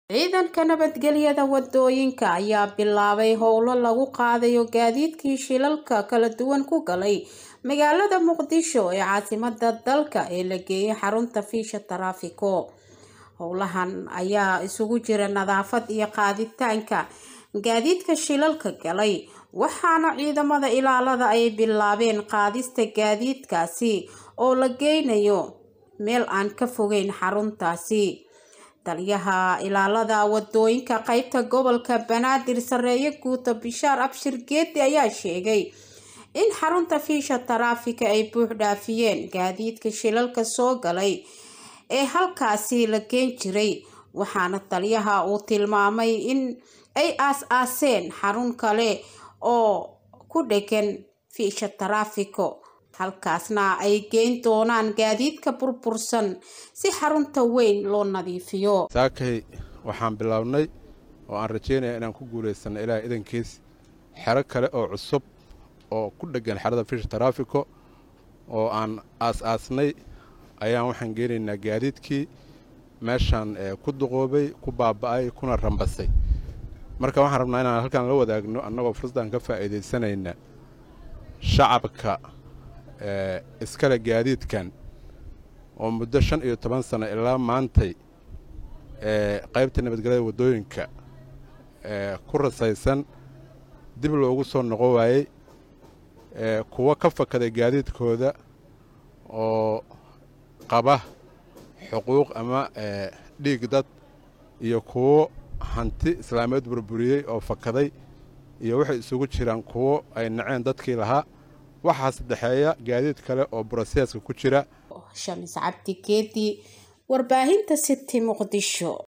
ciidanka nabadgelyada wadooyinka ayaa bilaabay howlo lagu qaadayo gaadiidkii shilalka kala duwan ku galay magaalada muqdisho ee caasimada dalka ee la geeyay xarunta fiisha taraafiko howlahan ayaa isugu jira nadaafad iyo qaaditaanka gaadiidka shilalka galay waxaana ciidamada ilaalada ay bilaabeen qaadista gaadiidkaasi oo la geynayo meel aan ka fogeyn xaruntaasi taliyaha ilaalada wadooyinka qeybta gobolka banaadir sareeye guuta bishaar abshir geedi ayaa sheegay in xarunta fiisha taraafika ay buux dhaafiyeen gaadiidka shilalka soo galay ee halkaasi la geen jiray waxaana taliyaha uu tilmaamay in ay aas-aaseen xarun kale oo ku dhegan fiisha taraafiko halkaasna ay geyn doonaan gaadiidka burbursan si xarunta weyn loo nadiifiyo saakay waxaan bilownay oo aan rajeynaya inaan ku guulaysano ilaaha idankiis xero kale oo cusub oo ku dheggan xerada fiisha taraafiko oo aan aas-aasnay ayaan waxaan geenaynaa gaadiidkii meeshaan ku duqoobay ku baaba'ay kuna rambasay marka waxaan rabnaa inaan halkaan la wadaagno annagoo fursadaan ka faa'iidaysanayna shacabka iskale gaadiidkan oo muddo shan iyo toban sano ilaa maantay qaybta nabadgelyada waddooyinka ku rasaysan dib loogu soo noqon waayey kuwo ka fakaday gaadiidkooda oo qaba xuquuq ama dhiig dad iyo kuwo hanti islaameed burburiyey oo fakaday iyo waxay isugu jiraan kuwo ay naceen dadkii lahaa waxaa saddexeeya gaadiid kale oo broseeska ku jira shamis cabdi geedi warbaahinta city muqdisho